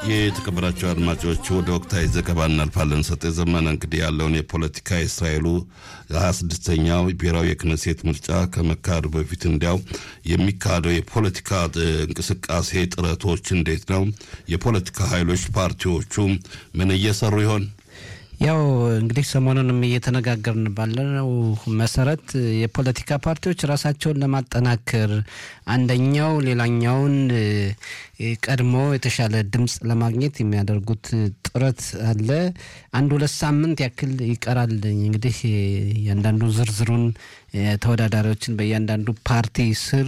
የተከበራቸው አድማጮች ወደ ወቅታዊ ዘገባ እናልፋለን። ሰጤ ዘመነ እንግዲህ ያለውን የፖለቲካ የእስራኤሉ ሀያ ስድስተኛው ብሔራዊ የክነሴት ምርጫ ከመካሄዱ በፊት እንዲያው የሚካሄደው የፖለቲካ እንቅስቃሴ ጥረቶች እንዴት ነው? የፖለቲካ ኃይሎች ፓርቲዎቹ ምን እየሰሩ ይሆን? ያው እንግዲህ ሰሞኑንም እየተነጋገርን ባለው መሰረት የፖለቲካ ፓርቲዎች ራሳቸውን ለማጠናከር አንደኛው ሌላኛውን ቀድሞ የተሻለ ድምፅ ለማግኘት የሚያደርጉት ጥረት አለ። አንድ ሁለት ሳምንት ያክል ይቀራል። እንግዲህ እያንዳንዱ ዝርዝሩን ተወዳዳሪዎችን በእያንዳንዱ ፓርቲ ስር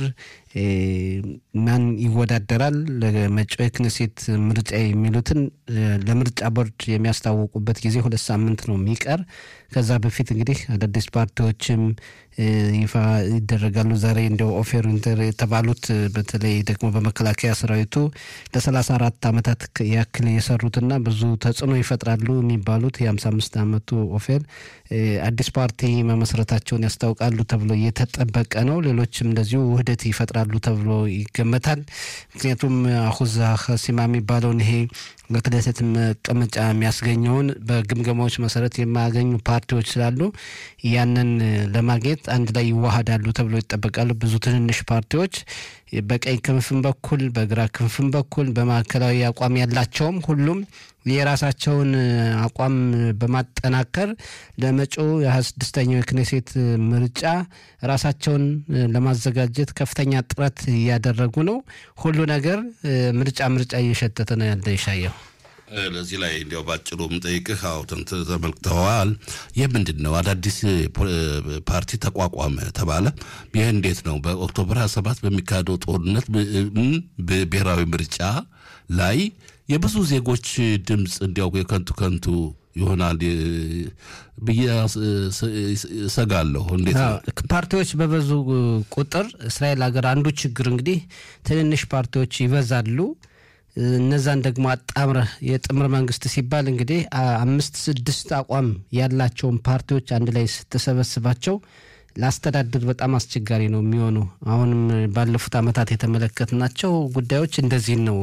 ማን ይወዳደራል ለመጪው የክነሴት ምርጫ የሚሉትን ለምርጫ ቦርድ የሚያስታውቁበት ጊዜ ሁለት ሳምንት ነው የሚቀር። ከዛ በፊት እንግዲህ አዳዲስ ፓርቲዎችም ይፋ ይደረጋሉ። ዛሬ እንዲያው ኦፌር ኢንተር የተባሉት በተለይ ደግሞ በመከላከያ ሰራዊቱ ለሰላሳ አራት ዓመታት ያክል የሰሩትና ብዙ ተጽዕኖ ይፈጥራሉ የሚባሉት የሀምሳ አምስት ዓመቱ ኦፌር አዲስ ፓርቲ መመስረታቸውን ያስታውቃሉ ተብሎ እየተጠበቀ ነው። ሌሎችም እንደዚሁ ውህደት ይፈጥራሉ ተብሎ ይገመታል። ምክንያቱም አሁዛ ሀሲማ የሚባለውን ይሄ ለክነሴት መቀመጫ የሚያስገኘውን በግምገማዎች መሰረት የማያገኙ ፓርቲዎች ስላሉ ያንን ለማግኘት አንድ ላይ ይዋሃዳሉ ተብሎ ይጠበቃሉ። ብዙ ትንንሽ ፓርቲዎች በቀኝ ክንፍም በኩል በግራ ክንፍም በኩል በማዕከላዊ አቋም ያላቸውም ሁሉም የራሳቸውን አቋም በማጠናከር ለመጪው የሀያ ስድስተኛው የክኔሴት ምርጫ ራሳቸውን ለማዘጋጀት ከፍተኛ ጥረት እያደረጉ ነው። ሁሉ ነገር ምርጫ ምርጫ እየሸተተ ነው ያለ ይሻየው። ለዚህ ላይ እንዲያው ባጭሩ ምጠይቅህ አውተን ተመልክተዋል። ይህ ምንድን ነው? አዳዲስ ፓርቲ ተቋቋመ ተባለ። ይህ እንዴት ነው? በኦክቶበር 27 በሚካሄደው ጦርነት ብሔራዊ ምርጫ ላይ የብዙ ዜጎች ድምፅ እንዲያው የከንቱ ከንቱ ይሆናል ብዬ እሰጋለሁ። እንዴት ነው? ፓርቲዎች በበዙ ቁጥር እስራኤል ሀገር አንዱ ችግር እንግዲህ ትንንሽ ፓርቲዎች ይበዛሉ። እነዛን ደግሞ አጣምረህ የጥምር መንግስት ሲባል እንግዲህ አምስት ስድስት አቋም ያላቸውን ፓርቲዎች አንድ ላይ ስትሰበስባቸው ለአስተዳደር በጣም አስቸጋሪ ነው የሚሆኑ። አሁንም ባለፉት ዓመታት የተመለከትናቸው ጉዳዮች እንደዚህ ነው።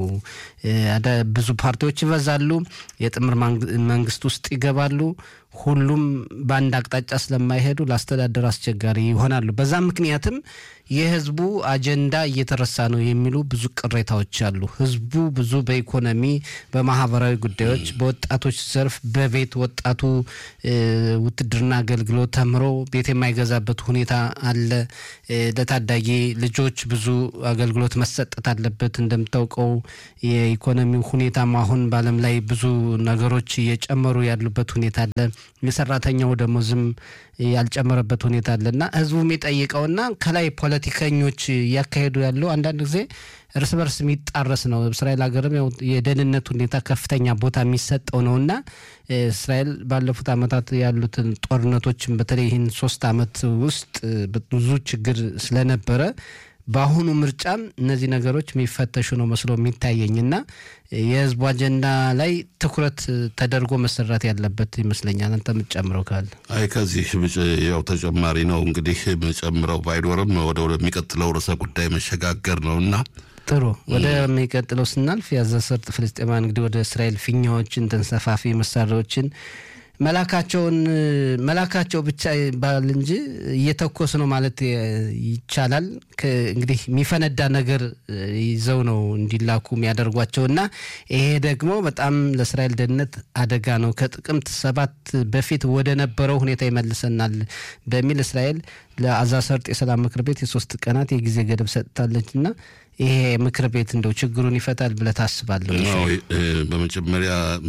ብዙ ፓርቲዎች ይበዛሉ፣ የጥምር መንግስት ውስጥ ይገባሉ። ሁሉም በአንድ አቅጣጫ ስለማይሄዱ ለአስተዳደር አስቸጋሪ ይሆናሉ። በዛ ምክንያትም የህዝቡ አጀንዳ እየተረሳ ነው የሚሉ ብዙ ቅሬታዎች አሉ። ህዝቡ ብዙ በኢኮኖሚ፣ በማህበራዊ ጉዳዮች፣ በወጣቶች ዘርፍ በቤት ወጣቱ ውትድርና አገልግሎት ተምሮ ቤት የማይገዛበት ሁኔታ አለ። ለታዳጊ ልጆች ብዙ አገልግሎት መሰጠት አለበት። እንደምታውቀው የኢኮኖሚው ሁኔታም አሁን በዓለም ላይ ብዙ ነገሮች እየጨመሩ ያሉበት ሁኔታ አለ። የሰራተኛው ደሞዝም ያልጨመረበት ሁኔታ አለና ህዝቡ የሚጠይቀውና ከላይ ፖለቲከኞች እያካሄዱ ያለው አንዳንድ ጊዜ እርስ በርስ የሚጣረስ ነው። እስራኤል ሀገርም ያው የደህንነት ሁኔታ ከፍተኛ ቦታ የሚሰጠው ነውና እስራኤል ባለፉት ዓመታት ያሉትን ጦርነቶችን በተለይ ይህን ሶስት ዓመት ውስጥ ብዙ ችግር ስለነበረ በአሁኑ ምርጫም እነዚህ ነገሮች የሚፈተሹ ነው መስሎ የሚታየኝና የህዝቡ አጀንዳ ላይ ትኩረት ተደርጎ መሰራት ያለበት ይመስለኛል። አንተ የምትጨምረው ካለ? አይ ከዚህ ያው ተጨማሪ ነው እንግዲህ መጨምረው ባይኖርም ወደ ወደሚቀጥለው ርዕሰ ጉዳይ መሸጋገር ነው እና ጥሩ ወደሚቀጥለው ስናልፍ የጋዛ ሰርጥ ፍልስጤማውያን እንግዲህ ወደ እስራኤል ፊኛዎችን ተንሰፋፊ መሳሪያዎችን መላካቸውን መላካቸው ብቻ ይባል እንጂ እየተኮስ ነው ማለት ይቻላል። እንግዲህ የሚፈነዳ ነገር ይዘው ነው እንዲላኩ የሚያደርጓቸው እና ይሄ ደግሞ በጣም ለእስራኤል ደህንነት አደጋ ነው። ከጥቅምት ሰባት በፊት ወደ ነበረው ሁኔታ ይመልሰናል በሚል እስራኤል ለጋዛ ሰርጥ የሰላም ምክር ቤት የሶስት ቀናት የጊዜ ገደብ ሰጥታለች እና ይሄ ምክር ቤት እንደው ችግሩን ይፈታል ብለህ ታስባለህ? በመጀመሪያ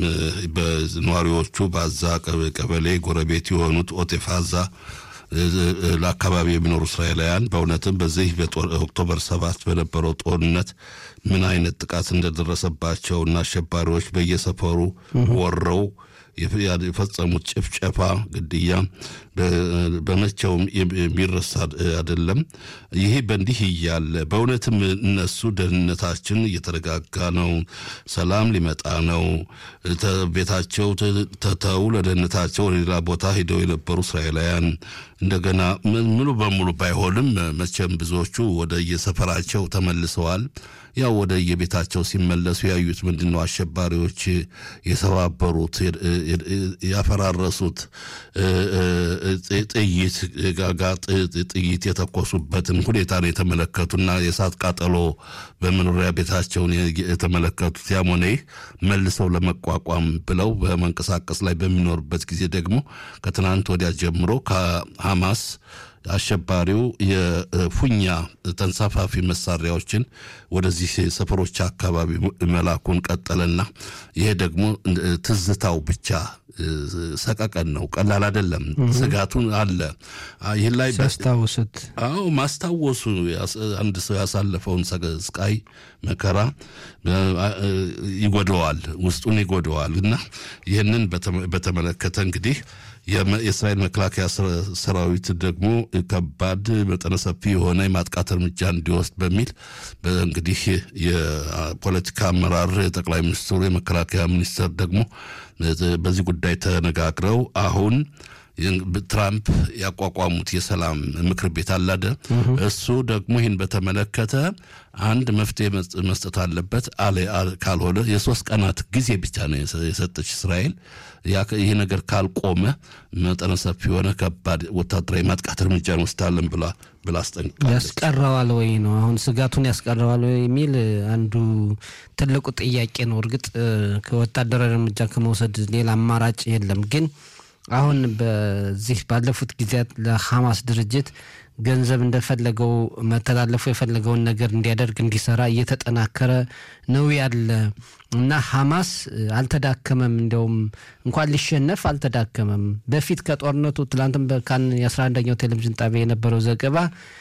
በነዋሪዎቹ በአዛ ቀበሌ ጎረቤት የሆኑት ኦቴፍ አዛ ለአካባቢ የሚኖሩ እስራኤላውያን በእውነትም በዚህ በኦክቶበር ሰባት በነበረው ጦርነት ምን አይነት ጥቃት እንደደረሰባቸው እና አሸባሪዎች በየሰፈሩ ወረው የፈጸሙት ጭፍጨፋ፣ ግድያ በመቼውም የሚረሳ አይደለም። ይሄ በእንዲህ እያለ በእውነትም እነሱ ደህንነታችን እየተረጋጋ ነው፣ ሰላም ሊመጣ ነው፣ ቤታቸው ተተው ለደህንነታቸው ወደ ሌላ ቦታ ሄደው የነበሩ እስራኤላውያን እንደገና ሙሉ በሙሉ ባይሆንም መቼም ብዙዎቹ ወደ የሰፈራቸው ተመልሰዋል። ያው ወደ የቤታቸው ሲመለሱ ያዩት ምንድን ነው? አሸባሪዎች የሰባበሩት ያፈራረሱት ጥይት ጋጋ ጥይት የተኮሱበትን ሁኔታ ነው የተመለከቱና የእሳት ቃጠሎ በመኖሪያ ቤታቸውን የተመለከቱት። ያም ሆነ ይህ መልሰው ለመቋቋም ብለው በመንቀሳቀስ ላይ በሚኖርበት ጊዜ ደግሞ ከትናንት ወዲያ ጀምሮ ከሐማስ አሸባሪው የፉኛ ተንሳፋፊ መሳሪያዎችን ወደዚህ ሰፈሮች አካባቢ መላኩን ቀጠለና ይሄ ደግሞ ትዝታው ብቻ ሰቀቀን ነው። ቀላል አይደለም። ስጋቱን አለ። ይህን ላይ ሲያስታውሱት፣ አዎ ማስታወሱ አንድ ሰው ያሳለፈውን ስቃይ መከራ ይጎደዋል፣ ውስጡን ይጎደዋል እና ይህንን በተመለከተ እንግዲህ የእስራኤል መከላከያ ሰራዊት ደግሞ ከባድ መጠነ ሰፊ የሆነ የማጥቃት እርምጃ እንዲወስድ በሚል እንግዲህ የፖለቲካ አመራር ጠቅላይ ሚኒስትሩ የመከላከያ ሚኒስትር ደግሞ በዚህ ጉዳይ ተነጋግረው አሁን ትራምፕ ያቋቋሙት የሰላም ምክር ቤት አላደ እሱ ደግሞ ይህን በተመለከተ አንድ መፍትሄ መስጠት አለበት አለ። ካልሆነ የሶስት ቀናት ጊዜ ብቻ ነው የሰጠች እስራኤል። ይህ ነገር ካልቆመ መጠነ ሰፊ የሆነ ከባድ ወታደራዊ ማጥቃት እርምጃ እንወስዳለን ብላ ብላ አስጠንቅቃለች። ያስቀረዋል ወይ ነው አሁን ስጋቱን ያስቀረዋል ወይ የሚል አንዱ ትልቁ ጥያቄ ነው። እርግጥ ከወታደራዊ እርምጃ ከመውሰድ ሌላ አማራጭ የለም ግን አሁን በዚህ ባለፉት ጊዜያት ለሐማስ ድርጅት ገንዘብ እንደፈለገው መተላለፉ የፈለገውን ነገር እንዲያደርግ እንዲሰራ እየተጠናከረ ነው ያለ እና ሐማስ አልተዳከመም። እንዲያውም እንኳን ሊሸነፍ አልተዳከመም። በፊት ከጦርነቱ ትላንትም በካን የ11ኛው ቴሌቪዥን ጣቢያ የነበረው ዘገባ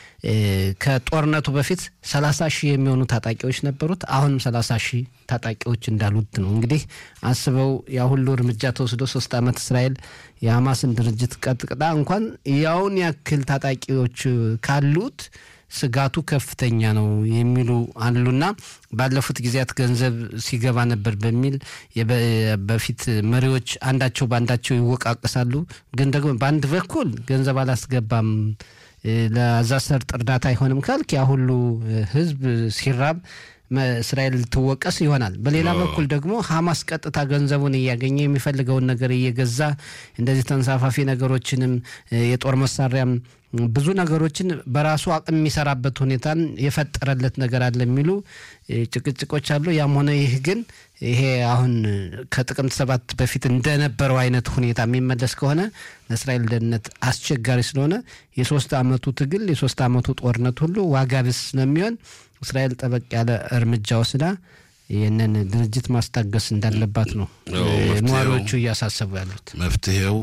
ከጦርነቱ በፊት 30 ሺህ የሚሆኑ ታጣቂዎች ነበሩት። አሁንም 30 ሺህ ታጣቂዎች እንዳሉት ነው። እንግዲህ አስበው ያ ሁሉ እርምጃ ተወስዶ ሶስት ዓመት እስራኤል የሐማስን ድርጅት ቀጥቅጣ እንኳን ያውን ያክል ታጣቂዎች ካሉት ስጋቱ ከፍተኛ ነው የሚሉ አሉና ባለፉት ጊዜያት ገንዘብ ሲገባ ነበር በሚል በፊት መሪዎች አንዳቸው በአንዳቸው ይወቃቀሳሉ። ግን ደግሞ በአንድ በኩል ገንዘብ አላስገባም ለዛ ሰርጥ እርዳታ አይሆንም ካልክ ያ ሁሉ ህዝብ ሲራብ እስራኤል ትወቀስ ይሆናል። በሌላ በኩል ደግሞ ሐማስ ቀጥታ ገንዘቡን እያገኘ የሚፈልገውን ነገር እየገዛ እንደዚህ ተንሳፋፊ ነገሮችንም የጦር መሳሪያም ብዙ ነገሮችን በራሱ አቅም የሚሰራበት ሁኔታን የፈጠረለት ነገር አለ የሚሉ ጭቅጭቆች አሉ። ያም ሆነ ይህ ግን ይሄ አሁን ከጥቅምት ሰባት በፊት እንደነበረው አይነት ሁኔታ የሚመለስ ከሆነ ለእስራኤል ደህንነት አስቸጋሪ ስለሆነ የሶስት ዓመቱ ትግል የሶስት ዓመቱ ጦርነት ሁሉ ዋጋ ቢስ ስለሚሆን እስራኤል ጠበቅ ያለ እርምጃ ወስዳ ይህንን ድርጅት ማስታገስ እንዳለባት ነው ነዋሪዎቹ እያሳሰቡ ያሉት። መፍትሄው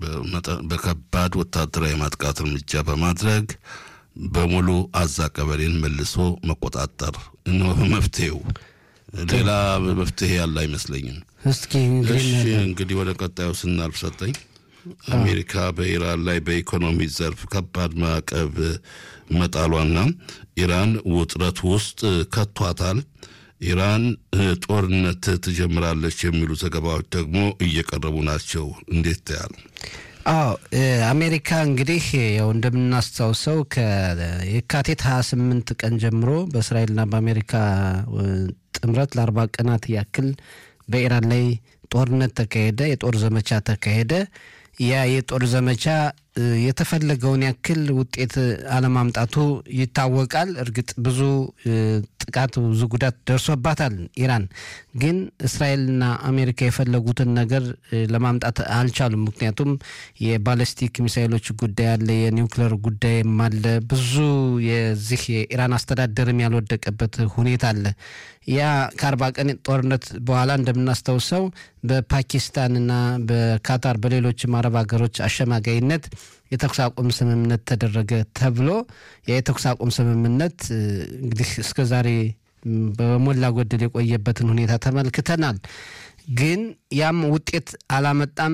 በከባድ ወታደራዊ ማጥቃት እርምጃ በማድረግ በሙሉ አዛ ቀበሌን መልሶ መቆጣጠር ነው መፍትሄው። ሌላ መፍትሄ ያለ አይመስለኝም። እስኪ እሺ እንግዲህ ወደ ቀጣዩ ስናልፍ ሰጠኝ አሜሪካ በኢራን ላይ በኢኮኖሚ ዘርፍ ከባድ ማዕቀብ መጣሏና ኢራን ውጥረት ውስጥ ከቷታል። ኢራን ጦርነት ትጀምራለች የሚሉ ዘገባዎች ደግሞ እየቀረቡ ናቸው። እንዴት ታያል? አዎ አሜሪካ እንግዲህ ያው እንደምናስታውሰው ከየካቲት 28 ቀን ጀምሮ በእስራኤልና በአሜሪካ ጥምረት ለአርባ ቀናት ያክል በኢራን ላይ ጦርነት ተካሄደ፣ የጦር ዘመቻ ተካሄደ። ያ የጦር ዘመቻ የተፈለገውን ያክል ውጤት አለማምጣቱ ይታወቃል። እርግጥ ብዙ ጥቃት፣ ብዙ ጉዳት ደርሶባታል ኢራን። ግን እስራኤልና አሜሪካ የፈለጉትን ነገር ለማምጣት አልቻሉም። ምክንያቱም የባለስቲክ ሚሳይሎች ጉዳይ አለ፣ የኒውክሌር ጉዳይም አለ። ብዙ የዚህ የኢራን አስተዳደርም ያልወደቀበት ሁኔታ አለ። ያ ከአርባ ቀን ጦርነት በኋላ እንደምናስታውሰው በፓኪስታንና በካታር በሌሎችም አረብ ሀገሮች አሸማጋይነት የተኩስ አቁም ስምምነት ተደረገ ተብሎ ያ የተኩስ አቁም ስምምነት እንግዲህ እስከ ዛሬ በሞላ ጎደል የቆየበትን ሁኔታ ተመልክተናል። ግን ያም ውጤት አላመጣም።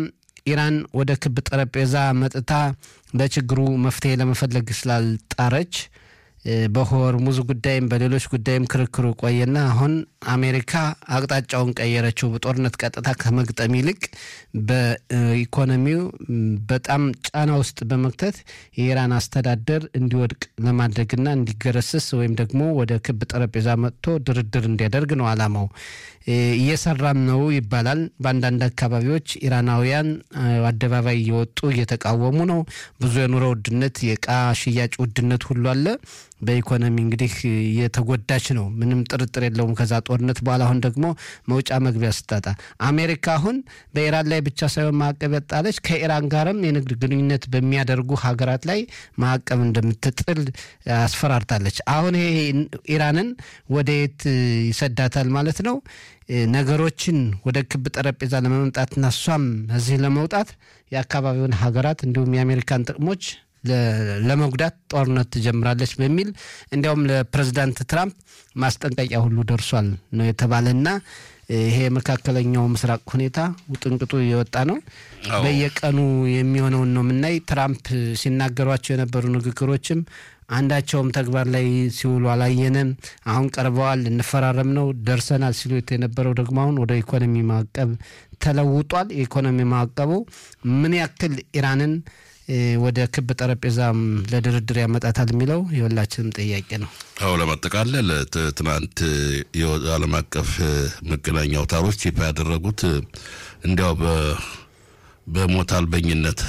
ኢራን ወደ ክብ ጠረጴዛ መጥታ ለችግሩ መፍትሄ ለመፈለግ ስላልጣረች በሆርሙዝ ጉዳይም በሌሎች ጉዳይም ክርክሩ ቆየና አሁን አሜሪካ አቅጣጫውን ቀየረችው። በጦርነት ቀጥታ ከመግጠም ይልቅ በኢኮኖሚው በጣም ጫና ውስጥ በመክተት የኢራን አስተዳደር እንዲወድቅ ለማድረግና እንዲገረስስ ወይም ደግሞ ወደ ክብ ጠረጴዛ መጥቶ ድርድር እንዲያደርግ ነው አላማው። እየሰራም ነው ይባላል። በአንዳንድ አካባቢዎች ኢራናውያን አደባባይ እየወጡ እየተቃወሙ ነው። ብዙ የኑሮ ውድነት፣ የእቃ ሽያጭ ውድነት ሁሉ አለ። በኢኮኖሚ እንግዲህ የተጎዳች ነው፣ ምንም ጥርጥር የለውም። ከዛ ጦርነት በኋላ አሁን ደግሞ መውጫ መግቢያ ስታጣ አሜሪካ አሁን በኢራን ላይ ብቻ ሳይሆን ማዕቀብ ያጣለች ከኢራን ጋርም የንግድ ግንኙነት በሚያደርጉ ሀገራት ላይ ማዕቀብ እንደምትጥል አስፈራርታለች። አሁን ይሄ ኢራንን ወደ የት ይሰዳታል ማለት ነው? ነገሮችን ወደ ክብ ጠረጴዛ ለመምጣትና እሷም እዚህ ለመውጣት የአካባቢውን ሀገራት እንዲሁም የአሜሪካን ጥቅሞች ለመጉዳት ጦርነት ትጀምራለች በሚል እንዲያውም ለፕሬዚዳንት ትራምፕ ማስጠንቀቂያ ሁሉ ደርሷል ነው የተባለና ይሄ የመካከለኛው ምስራቅ ሁኔታ ውጥንቅጡ የወጣ ነው። በየቀኑ የሚሆነውን ነው የምናይ። ትራምፕ ሲናገሯቸው የነበሩ ንግግሮችም አንዳቸውም ተግባር ላይ ሲውሉ አላየንም። አሁን ቀርበዋል፣ እንፈራረም ነው ደርሰናል ሲሉት የነበረው ደግሞ አሁን ወደ ኢኮኖሚ ማዕቀብ ተለውጧል። የኢኮኖሚ ማዕቀቡ ምን ያክል ኢራንን ወደ ክብ ጠረጴዛም ለድርድር ያመጣታል የሚለው የሁላችንም ጥያቄ ነው። አዎ ለማጠቃለል ትናንት የዓለም አቀፍ መገናኛ አውታሮች ይፋ ያደረጉት እንዲያው በሞት አልበኝነት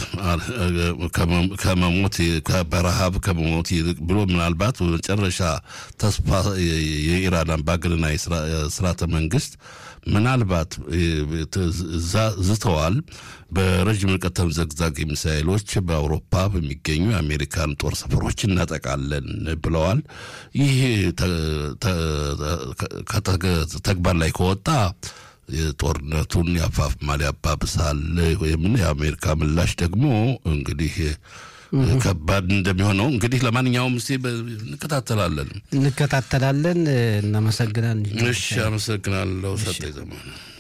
ከመሞት በረሃብ ከመሞት ይልቅ ብሎ ምናልባት በመጨረሻ ተስፋ የኢራን አምባገነናዊ ስርዓተ መንግስት ምናልባት ዝተዋል። በረዥም ርቀት ተምዘግዛጊ ሚሳይሎች በአውሮፓ በሚገኙ የአሜሪካን ጦር ሰፈሮች እናጠቃለን ብለዋል። ይህ ተግባር ላይ ከወጣ ጦርነቱን ያፋፍማል፣ ያባብሳል። ወይም የአሜሪካ ምላሽ ደግሞ እንግዲህ ከባድ እንደሚሆነው እንግዲህ ለማንኛውም ስ እንከታተላለን እንከታተላለን። እናመሰግናለን። እሺ፣ አመሰግናለሁ ሰጠ ዘመን